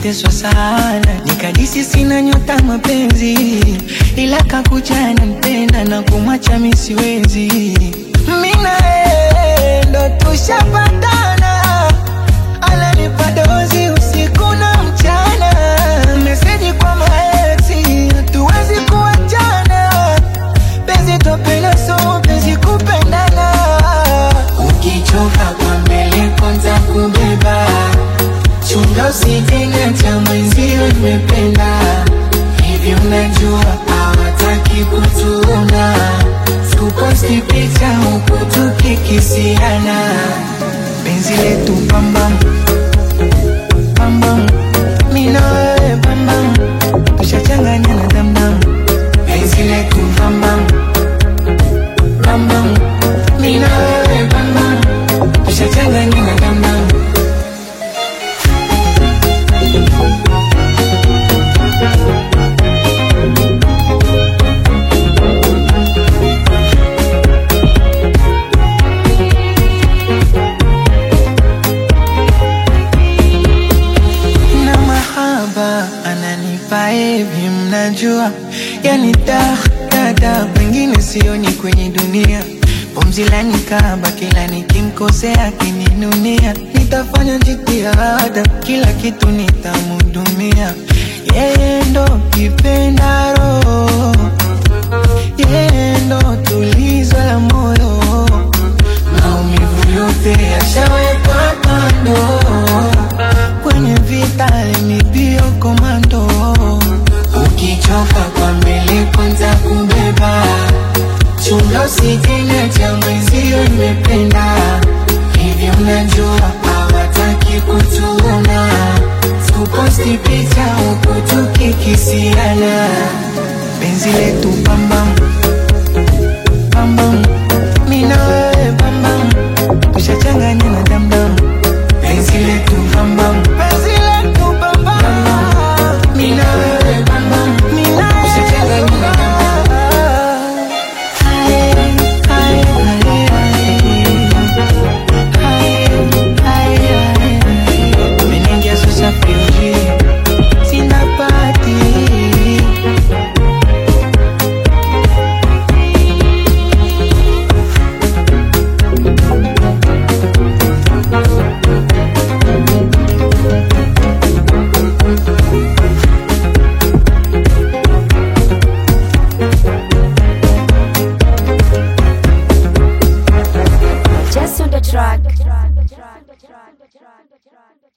nimeteswa sana, nikadisi sina nyota mapenzi, ila kakuja nampenda na kumwacha mi siwezi. Mi na yeye ndo tushapatana, ananipa dozi usiku na mchana, meseji kwa maexi, hatuwezi kuachana, penzi topena so penzi kupendana, ukichoka kwa mbele kwanza kubeba chunga usijenge cha mwenzio nimependa hivi, unajua hawataki kutuona, tuposti picha huku tukikisiana, penzi letu pambam pambam, mimi na wewe pambam, tushachanganya na damdam, penzi letu pambam pambam, mimi na wewe pambam, tushachanganya na damdam. na mahaba ananipa hivi, mnajua yani da dada, pengine sioni kwenye dunia pumzi la nikaba, kila nikimkosea akininunia, nitafanya jitihada, kila kitu nitamhudumia, yeye ndo kipenda roho, yeye ndo tulizo la moyo, maumivu yote yashawekwa kando kwenye vita nibio komando, ukichoka kwa mbele kwanza kubeba, chunga usijenge cha mwenzio imependa hivi, unajua hawataki kutuona, tuposti picha huku tukikisiana, penzi letu pambam pambam, mimi na wewe pambam, tushachanganya na damdam penzi letu pambam, penzi letu pambam, mimi na wewe pambam, mimi na wewe tushachanganya na damdam. Hai, hai, hai, hai. Hai, hai, hai. Umeniingia sasa fuji, sina pati Just on the track.